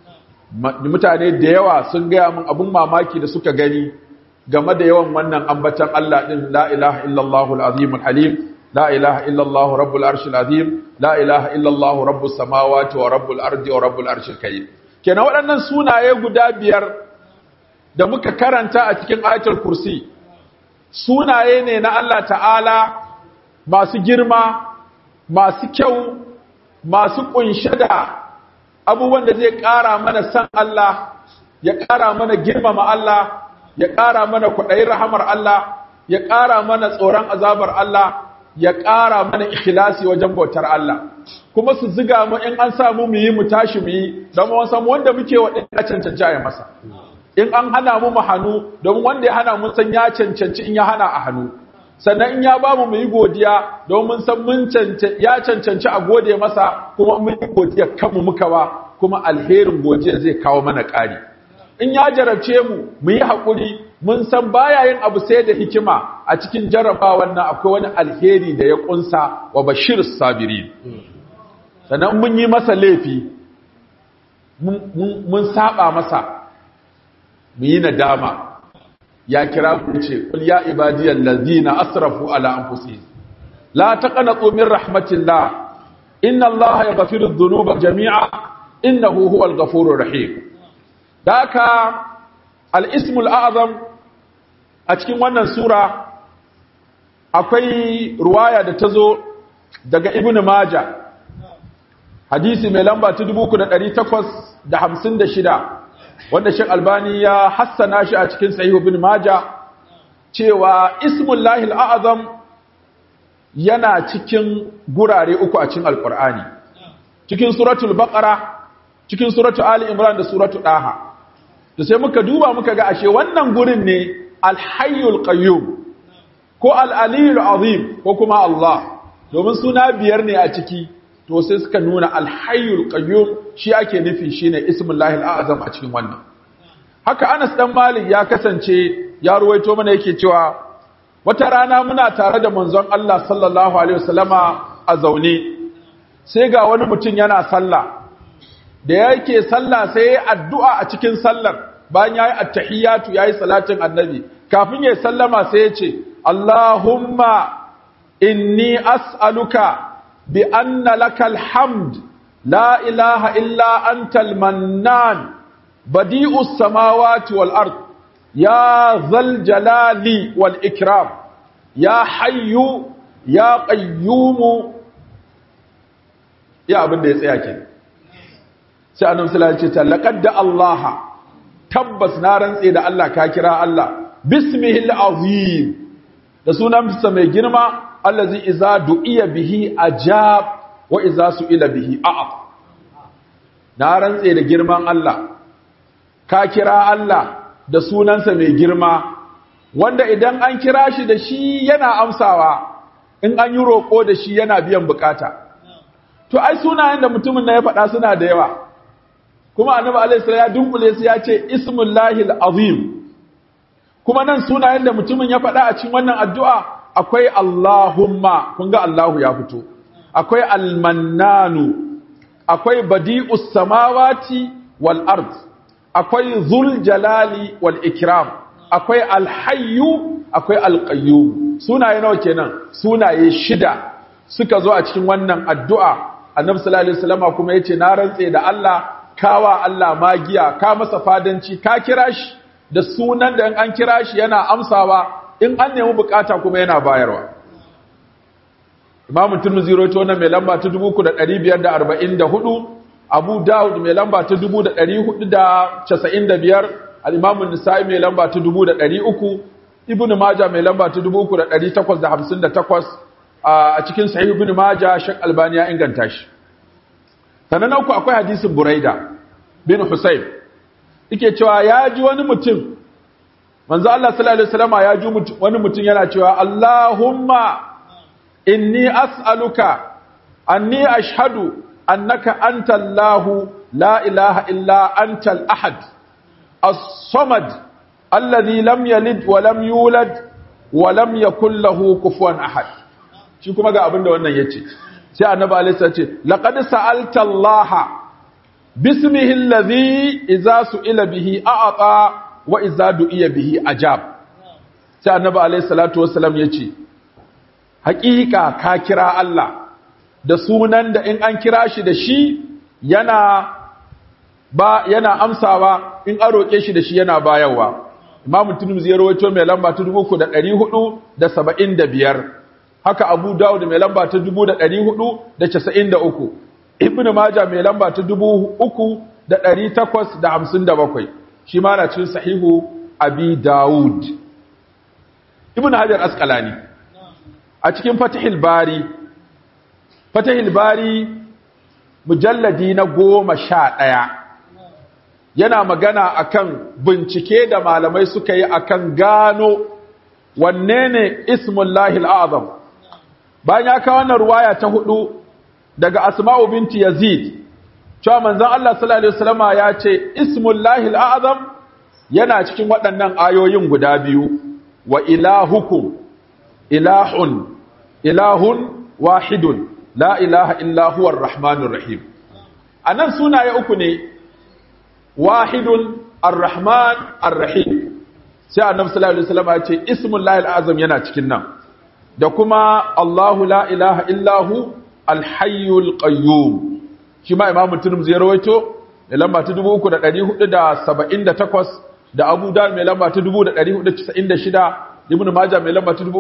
mutane da yawa sun gaya min abin mamaki da suka gani game da yawan wannan ambatan Allah din la ilaha illallahul azimul halim لا إله إلا الله رب العرش العظيم لا إله إلا الله رب السماوات ورب الأرض ورب العرش الكريم kenan waɗannan sunaye guda biyar da muka karanta a cikin ayatul kursi sunaye ne na Allah ta'ala masu girma masu kyau masu kunshe da abubuwan da zai ƙara mana san Allah ya ƙara mana girmama Allah ya ƙara mana kwaɗayin rahamar Allah ya ƙara mana tsoron azabar Allah ya ƙara mana ikhlasi wajen bautar Allah kuma su ziga mu in an samu mu yi mu tashi mu yi don mu san wanda muke wa din ya cancanci a masa in an hana mu mu hannu don wanda ya hana mun san ya cancanci in ya hana a hannu sannan in ya bamu mu yi godiya don mun san mun ya cancanci a gode masa kuma mun yi godiya kanmu muka ba kuma alherin godiya zai kawo mana ƙari in ya jarabce mu mu yi haƙuri mun san baya yin abu sai da hikima a cikin jarrabawan nan akwai wani alheri da ya kunsa wa bashir sabiri sannan mun yi masa laifi mun saba masa mu yi nadama ya kira ku ce kul ya ibadiyal ladina asrafu ala anfusihim la taqnatu min rahmatillah inna allaha yaghfiru dhunuba jami'a innahu huwal ghafurur rahim daka al-ismul a'zam a cikin wannan sura akwai ruwaya da ta zo daga ibn maja hadisi mai lamba ta 3856 wanda shek albani ya hassana shi a cikin sahihu ibn maja cewa ismullahi al'azam yana cikin gurare uku a cikin alkur'ani cikin suratul baqara cikin suratul ali imran da suratul daha to sai muka duba muka ga ashe wannan gurin ne alhayyul qayyum ko al'aliyul azim ko kuma Allah domin suna biyar ne a ciki to sai suka nuna alhayyul qayyum shi ake nufi shine ismullahi al'azam a cikin wannan haka Anas dan Malik ya kasance ya ruwaito mana yake cewa wata rana muna tare da manzon Allah sallallahu alaihi wasallama a zaune sai ga wani mutum yana sallah da yake sallah sai ya addu'a a cikin sallar bayan yayi attahiyatu yayi salatin annabi kafin ya sallama sai ya ce Allahumma inni as'aluka bi anna lakal hamd la ilaha illa antal mannan badi'us samawati wal ard ya zal jalali wal ikram ya hayyu ya qayyumu ya abin da ya tsaya ke sai annabi sallallahu alaihi wasallam ce laqad da Allah tabbas na rantse da Allah ka kira Allah bismihil azim da sunansa mai girma allazi iza du'iya bihi ajab wa iza su'ila bihi a'a na rantse da girman Allah ka kira Allah da sunansa mai girma wanda idan an kira shi da shi yana amsawa in an yi roƙo da shi yana biyan bukata to ai sunayen da mutumin na ya faɗa suna da yawa kuma annabi alaihi salam ya dunkule su ya ce ismullahi azim kuma nan sunayen da mutumin ya faɗa a cikin wannan addu'a akwai Allahumma kun ga Allahu ya fito akwai almannanu akwai badi'us samawati wal ard akwai zul jalali wal ikram akwai alhayyu akwai alqayyum sunaye nawa kenan sunaye shida suka zo a cikin wannan addu'a annabi sallallahu alaihi wasallam kuma yace na rantse da Allah kawa Allah magiya ka masa fadanci ka kira shi da sunan da in an kira shi yana amsawa in an nemi bukata kuma yana bayarwa Imam Tirmidhi rawaito wannan mai lamba ta 3544 Abu Dawud mai lamba ta 4495 Al-Imam An-Nasa'i mai lamba ta 300 Ibn Majah mai lamba ta 3858 a cikin Sahih Ibn Majah Sheikh Albani ya inganta shi Sannan uku akwai hadisin Buraida bin Husayb yake cewa ya ji wani mutum manzo Allah sallallahu alaihi wasallam ya ji wani mutum yana cewa Allahumma inni as'aluka anni ashhadu annaka anta Allah la ilaha illa anta al-ahad as-samad alladhi lam yalid wa lam yulad wa lam yakul lahu kufuwan ahad shi kuma ga abinda wannan yace sai annabi alaihi salatu ce laqad sa'alta Allah bismihi alladhi idza su'ila bihi a'ata wa idza du'iya bihi ajab sai annabi alaihi salatu wassalam yace haƙiƙa ka kira Allah da sunan da in an kira shi da shi yana ba yana amsawa in an roƙe shi da shi yana bayarwa Imam Tirmidhi ya rawaito mai lamba ta 3475 haka Abu Dawud mai lamba ta 4493 Ibn Majah mai lamba ta 3857 shi ma na cikin sahihu Abi Dawud Ibn Hajar Asqalani a cikin Fathul Bari Fathul Bari mujalladi na goma sha ɗaya yana magana akan bincike da malamai suka yi akan gano wanne ne ismullahi al'azam bayan ya kawo wannan ruwaya ta hudu daga asma'u binti yazid cewa manzon Allah sallallahu alaihi wasallama ya ce ismullahi al'azam yana cikin waɗannan ayoyin guda biyu wa ilahukum ilahun ilahun wahidun la ilaha illa huwa ar-rahmanur rahim anan sunaye uku ne wahidun ar-rahman ar-rahim sai annabi sallallahu alaihi wasallam ya ce ismullahi al-azam yana cikin nan da kuma Allahu la ilaha illa hu al-hayyul qayyum shi ma imamu tirmidhi ya rawaito da lamba ta 3478 da Abu Dawud mai lamba ta 1496 Ibn Majah mai lamba ta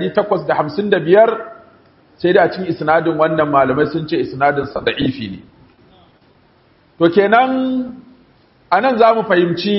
3855 sai da a cikin isnadin wannan malamai sun ce isnadin sa da'ifi ne to kenan anan zamu fahimci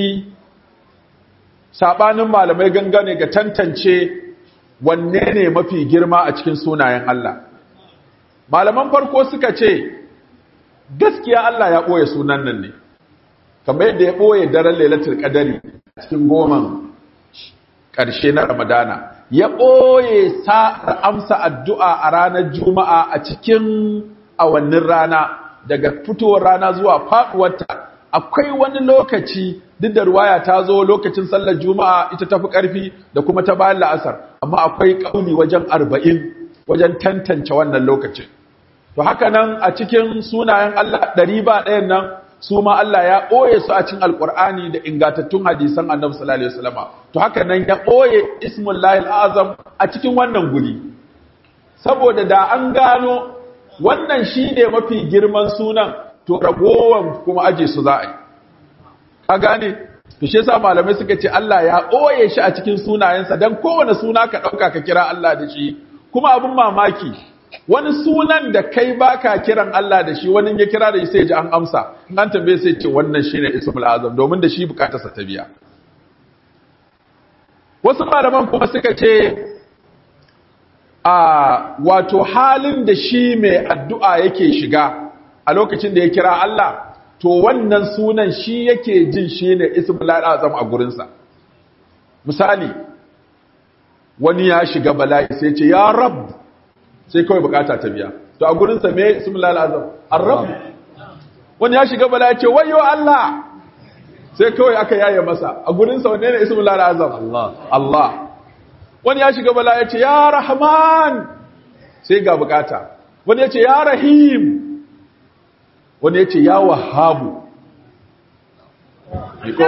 sabanin malamai gangane ga tantance wanne ne mafi girma a cikin sunayen Allah malaman farko suka ce gaskiya Allah ya ɓoye sunan nan ne kamar yadda ya ɓoye daren lailatul qadari cikin goman ƙarshe na ramadana ya ɓoye sa'ar amsa addu'a a ranar juma'a a cikin awannin rana daga fitowar rana zuwa faɗuwarta akwai wani lokaci duk da ruwaya ta zo lokacin sallar juma'a ita tafi ƙarfi da kuma ta bayan la'asar amma akwai ƙauni wajen arba'in wajen tantance wannan lokacin to haka nan a cikin sunayen Allah ɗari ba ɗayan nan su ma Allah ya ɓoye su a cikin alƙur'ani da ingantattun hadisan annabi sallallahu alaihi wasallam to haka nan ya ɓoye ismullahi azam a cikin wannan guri saboda da an gano wannan shi ne mafi girman sunan to ragowar kuma aje su za a yi ka gane to shi yasa malamai suka ce Allah ya ɓoye shi a cikin sunayensa dan kowane suna ka ɗauka ka kira Allah da shi kuma abin mamaki wani sunan da kai baka kiran Allah da shi wani ya kira da shi sai ji an amsa in an tambaye sai ce wannan shine ismul azam domin da shi bukatarsa ta biya wasu malaman kuma suka ce a wato halin da shi mai addu'a yake shiga a lokacin da ya kira Allah to wannan sunan shi yake jin shi ne ismul azam a gurinsa misali wani ya shiga bala'i sai ce ya rab sai kawai bukata ta biya to a gurinsa me ismul azam ar-rabb wani ya shiga bala'i ce wayo Allah sai kawai aka yaye masa a gurinsa wanne ne ismul azam Allah Allah wani ya shiga bala'i ya ce ya rahman sai ga bukata wani ya ce ya rahim wani ya ce ya wahabu niko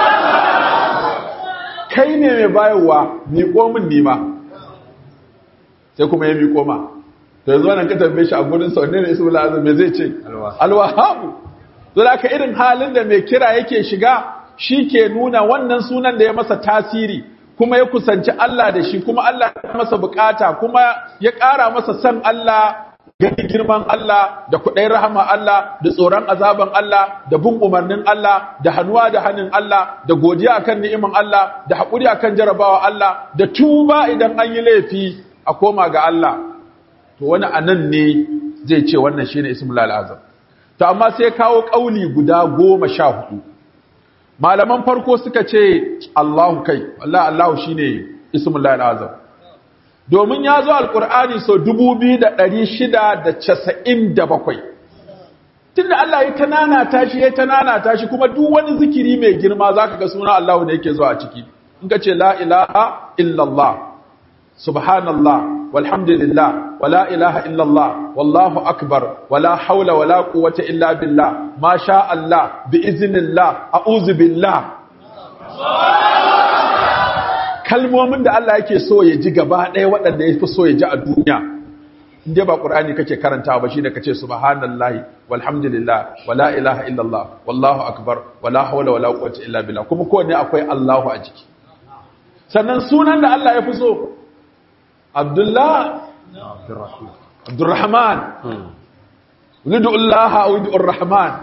kai ne mai bayarwa niko min nima sai kuma ya miko ma to yanzu wannan ka tambaye shi a gurin sa wanne ne ismul azam me zai ce alwahabu don haka irin halin da mai kira yake shiga shi ke nuna wannan sunan da ya masa tasiri kuma ya kusanci Allah da shi kuma Allah ya masa bukata kuma ya ƙara masa san Allah gani girman Allah da kuɗai rahama Allah da tsoron azaban Allah da bin umarnin Allah da hannuwa da hannun Allah da godiya akan ni'iman Allah da haƙuri akan jarabawa Allah da tuba idan an yi laifi a koma ga Allah to wani anan ne zai ce wannan shine ismul azam to amma sai kawo kauli guda goma sha hudu malaman farko suka ce Allahu kai wallahi Allahu shine ismul azam domin ya zo alkur'ani sau 2697 tunda Allah ya tanana tashi ya tanana tashi kuma duk wani zikiri mai girma zaka ga sunan Allah ne yake zuwa a ciki in ka ce la ilaha illallah subhanallah walhamdulillah wala ilaha illallah wallahu akbar wala haula wala quwwata illa billah ma sha Allah bi iznillah a'udhu billah kalmomin da Allah yake so ya ji gaba ɗaya waɗanda ya fi so ya ji a duniya inda ba ƙur'ani kake karantawa ba shine kace subhanallahi walhamdulillah wala ilaha illallah wallahu akbar wala hawla wala quwwata illa billah kuma kowanne akwai Allahu a jiki sannan sunan da Allah ya fi so Abdullah Abdurrahman Wulidu Allah a wulidu Rahman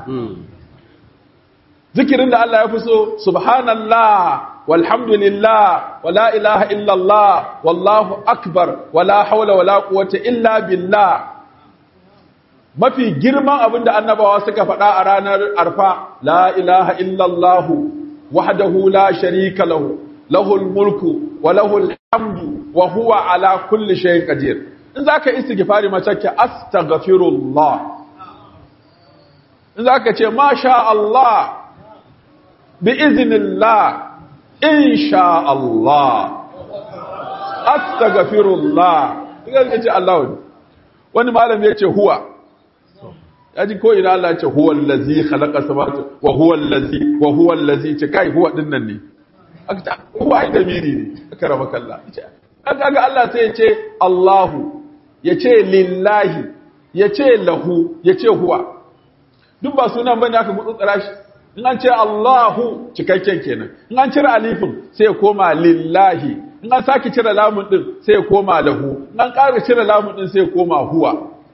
zikirin da Allah ya fi so subhanallah walhamdulillah wala ilaha illallah wallahu akbar wala haula wala quwwata illa billah mafi girman abin da annabawa suka faɗa a ranar arfa la ilaha illallah wahdahu la sharika lahu lahul mulku wa lahul hamdu wa huwa ala kulli shay'in qadir in zaka istighfari mace ke astaghfirullah in zaka ce masha Allah bi iznillah insha Allah astaghfirullah idan kace Allah wani malami yace huwa yaji ko ina Allah yace huwa allazi khalaqa samawati wa huwa allazi wa huwa allazi ce kai huwa dinnan ne aka huwa ai damiri ne karamaka Allah kaga Allah sai yace Allahu yace lillahi yace lahu yace huwa duk ba sunan bane aka gutsutsura shi in an ce Allahu cikakken kenan in an cire alifin sai ya koma lillahi in an saki cire lamun din sai ya koma lahu in an ƙara cire lamun din sai ya koma huwa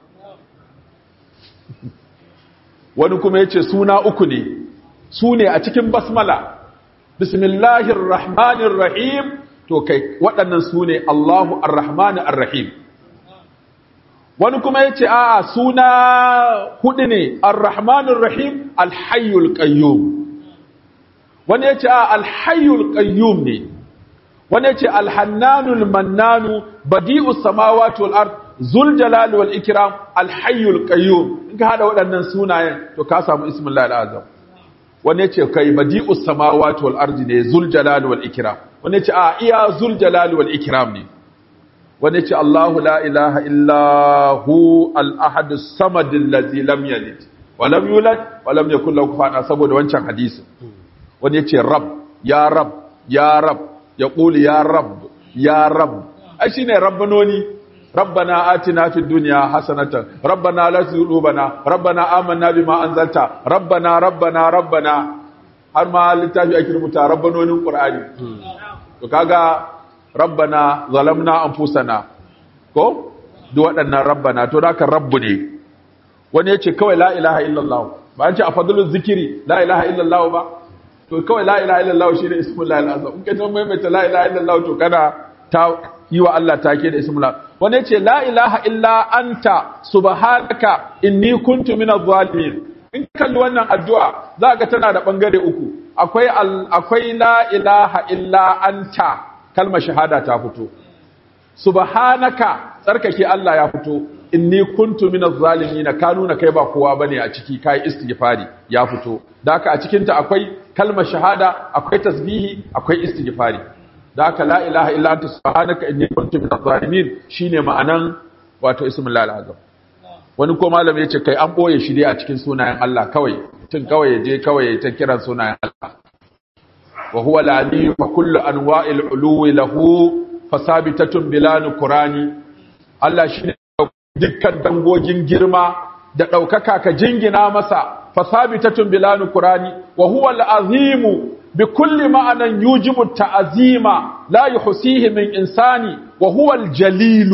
wani kuma yace suna uku ne su ne a cikin basmala bismillahir rahmanir rahim to kai waɗannan su ne Allahu ar-rahmanir ar-rahim wani kuma ya ce a suna hudu ne ar-rahmanir rahim al-hayyul qayyum wani ya ce a al-hayyul qayyum ne wani ya ce al-hannanul mannanu badi'us samawati wal ard zul jalal wal ikram al-hayyul qayyum in ka hada waɗannan sunayen to ka samu ismul azam wani ya ce kai badi'us samawati wal ard ne zul jalal wal ikram wani ya ce a iya zul jalal wal ikram ne wani ce Allahu la ilaha illahu al-ahadus samadin lazi lam yalid wa lam yulad wa lam yakul lahu kufuwan saboda wancan hadisi wani ce rab ya rab ya rab ya quli ya rab ya rab ai shine rabbanoni rabbana atina fid dunya hasanatan rabbana la tuzigh qulubana rabbana amanna bima anzalta rabbana rabbana rabbana har ma littafi ake rubuta rabbanonin qur'ani to kaga rabbana zalamna anfusana ko duk waɗannan rabbana to da kan rabbu ne wani yace kawai la ilaha illallah ba an ce a fadlul zikiri la ilaha illallah ba to kawai la ilaha illallah shine ismul lahi azam in ka ji maimaita la ilaha illallah to kana ta yi wa Allah take da ismul wani yace la ilaha illa anta subhanaka inni kuntu minadh zalimin in kalli wannan addu'a za ga tana da bangare uku akwai akwai la ilaha illa anta kalmar shahada ta fito subhanaka tsarkake Allah ya fito inni kuntu minaz zalimin ka nuna kai ba kowa bane a ciki kai istighfari ya fito daka a cikin ta akwai kalmar shahada akwai tasbihi akwai istighfari daka la ilaha illa anta subhanaka inni kuntu minaz zalimin shine ma'anan wato ismul azam wani ko malami yace kai an boye shi dai a cikin sunayen Allah kawai tun kawai yaje kawai ta kiran sunayen Allah وهو العلي وكل انواع العلو له فثابته بلا نكران Allah shine dukkan dangogin girma da ɗaukaka ka jingina masa fasabitatun bila nukurani wa huwa al-azimu بكل معنى يوجب التعظيم لا يحصيه من إنسان وهو الجليل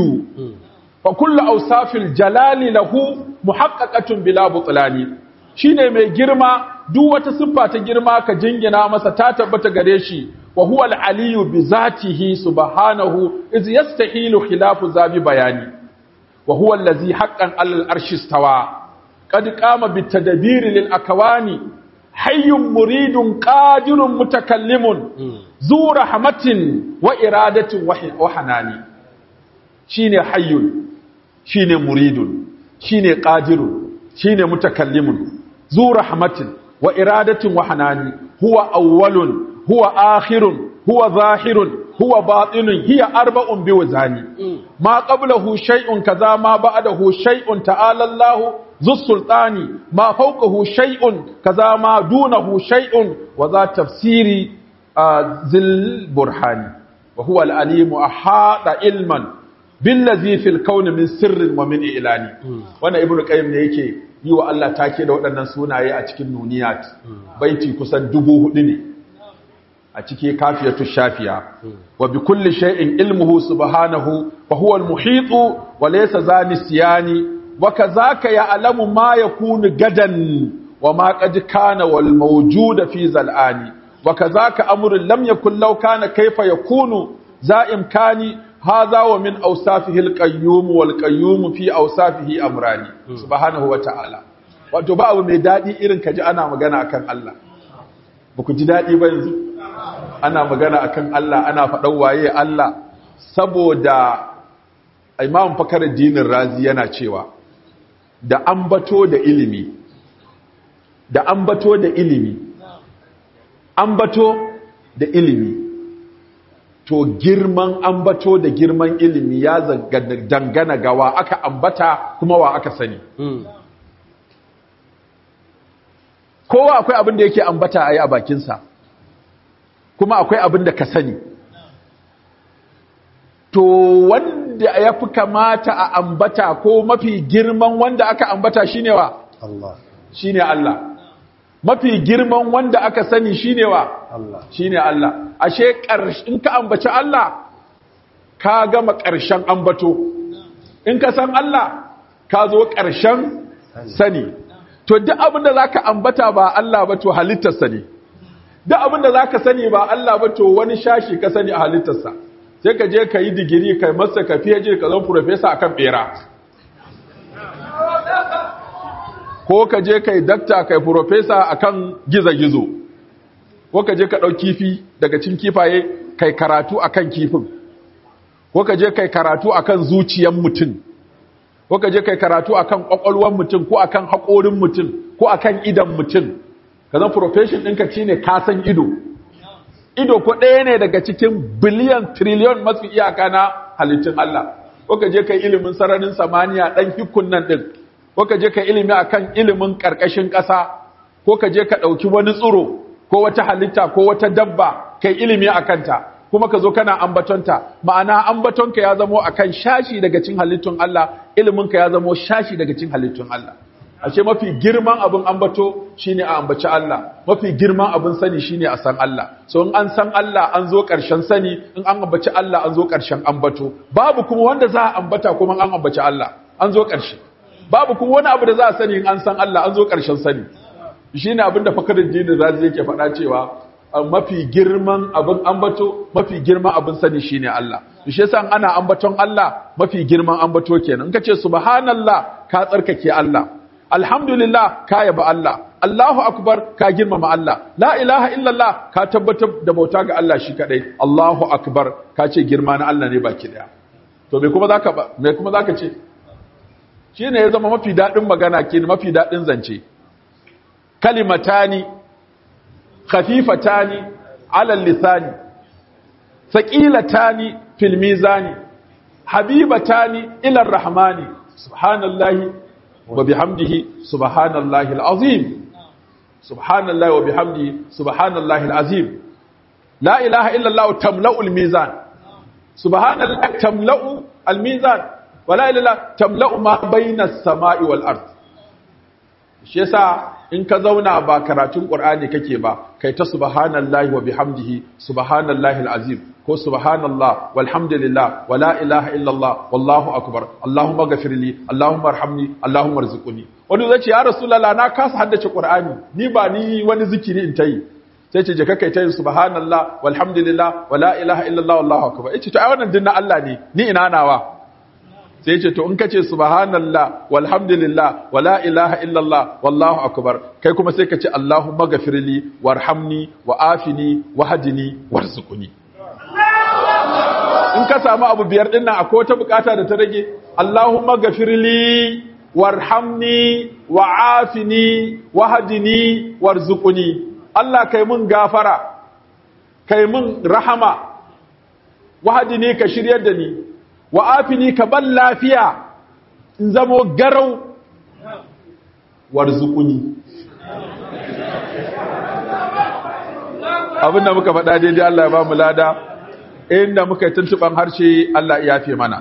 فكل أوصاف الجلال له محققة بلا بطلان shine mai girma duk wata siffa ta girma ka jingina masa ta tabbata gare shi wa huwa al-aliyu bi zatihi subhanahu iz yastahilu khilafu zabi bayani wa huwa allazi haqqan al-arshi istawa qad qama bit tadbir lil akwani hayyun muridun qadirun mutakallimun zu rahmatin wa iradatin wa hanani shine hayyun shine muridun shine qadirun shine mutakallimun zu rahmatin wa iradatin wa hanani huwa awwalun huwa akhirun huwa zahirun huwa batinun hiya arba'un biwazani ma qablahu shay'un kaza ma ba'dahu shay'un ta'ala Allahu ذو السلطان ما فوقه شيء كذا ما دونه شيء وذا تفسير ذي البرهان وهو العليم أحاط علما بالذي في الكون من سر ومن إعلان وانا ابن القيم ne yake yi wa Allah take da waɗannan sunaye a cikin nuniyat baiti kusan dubu hudu ne a ciki kafiyatu shafiya wa bi kulli shay'in ilmuhu subhanahu wa huwa al-muhitu wa laysa zanisiyani وكذاك يعلم ما يكون غدا وما قد كان والموجود في زلآن وكذاك أمر لم يكن لو كان كيف يكون ذا إمكان هذا ومن أوصافه القيوم والقيوم في أوصافه أمران سبحانه وتعالى wato ba abu mai daɗi irin ka ji ana magana akan Allah ba ku ji daɗi ba yanzu ana magana akan Allah ana faɗan waye Allah saboda imam fakar dinin razi yana cewa da ambato da ilimi da ambato da ilimi ambato da ilimi to girman ambato da girman ilimi ya dangana ga wa aka ambata kuma wa aka sani kowa akwai abin da yake ambata a yi a bakinsa kuma akwai abin da ka sani to wanda ya fi kamata a ambata ko mafi girman wanda aka ambata shine wa Allah shine Allah mafi girman wanda aka sani shine wa Allah shine Allah ashe in ka ambaci Allah ka gama ƙarshen ambato in ka san Allah ka zo ƙarshen sani to duk abin da zaka ambata ba Allah ba to halittarsa ne duk abin da zaka sani ba Allah ba to wani shashi ka sani a halittarsa sai ka je ka yi digiri ka masa ka fiye ka zama profesa akan bera ko ka je ka yi dakta ka yi profesa akan gizo-gizo ko ka je ka ɗau kifi daga cin kifaye ka yi karatu akan kifin ko ka je ka yi karatu akan zuciyan mutum ko ka je ka yi karatu akan ƙwaƙwalwan mutum ko akan haƙorin mutum ko akan idan mutum ka zama profession ɗinka shi ne kasan ido ido ko ɗaya ne daga cikin biliyan triliyon masu iyaka na halittun Allah ko ka je ka ilimin sararin samaniya ɗan hikun nan ɗin ko ka je ka ilimi akan ilimin ƙarƙashin ƙasa ko ka je ka ɗauki wani tsiro ko wata halitta ko wata dabba kai ilimi a kanta kuma ka zo kana ambatonta ma'ana ambatonka ya zamo akan shashi daga cikin halittun Allah iliminka ya zamo shashi daga cikin halittun Allah ashe mafi girman abin ambato shine a ambaci Allah mafi girman abin sani shine a san Allah so in an san Allah an zo ƙarshen sani in an ambaci Allah an zo ƙarshen ambato babu kuma wanda za a ambata kuma an ambaci Allah an zo ƙarshe babu kuma wani abu da za a sani in an san Allah an zo ƙarshen sani shine abin da fakarin jini zazi yake faɗa cewa mafi girman abin ambato mafi girman abin sani shine Allah shi yasa ana ambaton Allah mafi girman ambato kenan in kace subhanallah ka tsarkake Allah alhamdulillah ka yaba Allah Allahu akbar ka girmama Allah la ilaha illallah ka tabbatar da bauta ga Allah shi kadai Allahu akbar ka ce girma na Allah ne baki daya to me kuma zaka ba me kuma zaka ce shine ya zama mafi dadin magana ke mafi dadin zance kalimatani khafifatani ala lisani thaqilatani fil mizani habibatani ila arrahmani subhanallahi wa bihamdihi subhanallahi alazim subhanallahi wa bihamdihi subhanallahi alazim la ilaha illa allah tamla'u almizan subhanallahi tamla'u almizan wa la ilaha tamla'u ma bayna as-sama'i wal ard shi yasa in ka zauna ba karatun qur'ani kake ba kai ta subhanallahi wa bihamdihi subhanallahi alazim ko subhanallah walhamdulillah wala ilaha illallah wallahu akbar allahumma ghafirli allahumma arhamni allahumma arzuqni wani zai ce ya rasulullah na kasa haddace qur'ani ni ba ni wani zikiri in tayi sai ce je kai ta yin subhanallah walhamdulillah wala ilaha illallah wallahu akbar yace to ai wannan din na Allah ne ni ina nawa sai ce to in kace subhanallah walhamdulillah wala ilaha illallah wallahu akbar kai kuma sai kace allahumma ghafirli warhamni wa'afini wahdini warzuqni in ka samu abu biyar din nan akwai wata bukata da ta rage allahumma ghafirli warhamni wa'afini wahdini warzuqni Allah kai mun gafara kai mun rahama wahdini ka shiryar da ni wa afini ka ban lafiya in zamo garau warzuquni abinda muka faɗa daidai Allah ya ba mu lada inda muka yi tuntuban harshe Allah ya yafe mana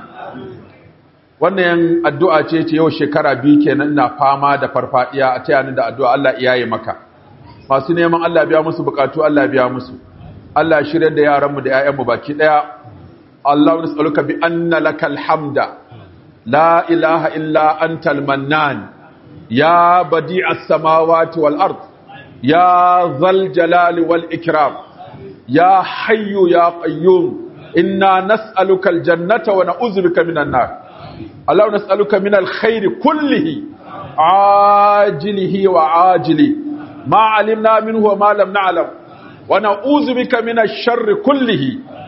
wannan addu'a ce ce yau shekara biyu kenan ina fama da farfadiya a taya ni da addu'a Allah ya yi maka masu neman Allah biya musu bukatu Allah biya musu Allah shirya da yaranmu da 'ya'yanmu baki ɗaya الله نسألك بأن لك الحمد لا إله إلا أنت المنان يا بديع السماوات والأرض يا ذا الجلال والإكرام يا حي يا قيوم إنا نسألك الجنة ونعوذ بك من النار الله نسألك من الخير كله عاجله وعاجله ما علمنا منه وما لم نعلم ونعوذ بك من الشر كله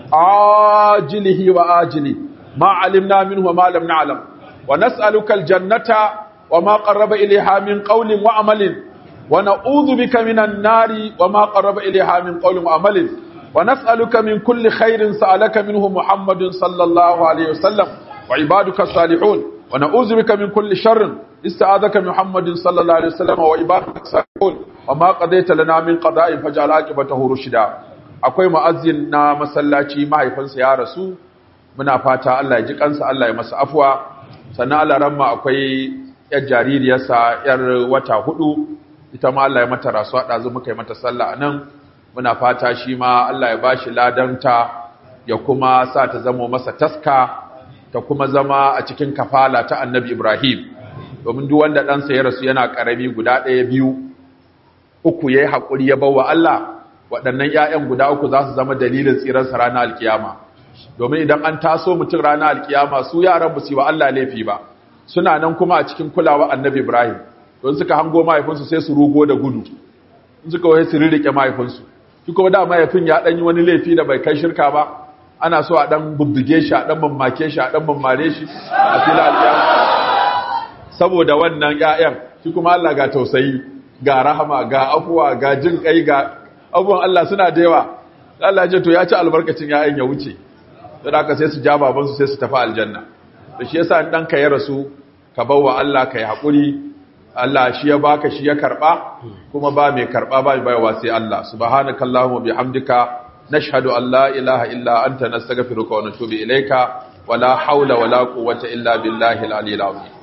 عاجله وآجله ما علمنا منه وما لم نعلم ونسألك الجنة وما قرب إليها من قول وعمل ونعوذ بك من النار وما قرب إليها من قول وعمل ونسألك من كل خير سألك منه محمد صلى الله عليه وسلم وعبادك الصالحون ونعوذ بك من كل شر استعاذك محمد صلى الله عليه وسلم وعبادك الصالحون وما قضيت لنا من قضاء فجعل عاقبته رشدا akwai mu'azzin na masallaci mahaifinsa ya rasu muna fata Allah ya ji kansa Allah ya masa afwa sannan Allah ramma akwai yar jaririyarsa yar wata hudu ita ma Allah ya mata rasuwa ɗazu muka yi mata sallah a nan muna fata shi ma Allah ya bashi ladanta ya kuma sa ta zama masa taska ta kuma zama a cikin kafala ta annabi Ibrahim domin duk wanda ɗansa ya rasu yana ƙarami guda ɗaya biyu uku ya yi haƙuri ya bawa Allah waɗannan ‘ya'yan guda uku za su zama dalilin tsirarsa ranar alkiyama domin idan an taso mutum ranar alkiyama su yaran ba su yi wa Allah laifi ba suna nan kuma a cikin kulawa annabi Ibrahim don suka hango mahaifinsu sai su rugo da gudu in suka waye su rirrike mahaifinsu shi kuma da mahaifin ya ɗan yi wani laifi da bai kai shirka ba ana so a ɗan bubbuge shi a ɗan mamake shi a ɗan mammare shi a fila alkiyama saboda wannan ‘ya'yan shi kuma Allah ga tausayi ga rahama ga afuwa ga jin kai ga abubuwan Allah suna da yawa Allah ce to ya ci albarkacin ‘ya'yan ya wuce don haka sai su ja babansu sai su tafi aljanna da shi yasa ɗanka ya rasu ka bawa Allah ka yi haƙuri Allah shi ya baka shi ya karɓa kuma ba mai karɓa ba mai bayawa sai Allah subhanakallahumma bihamdika nashhadu an la ilaha illa anta nastaghfiruka wa natubu ilayka wala hawla wala quwwata illa billahi al-aliyyil azim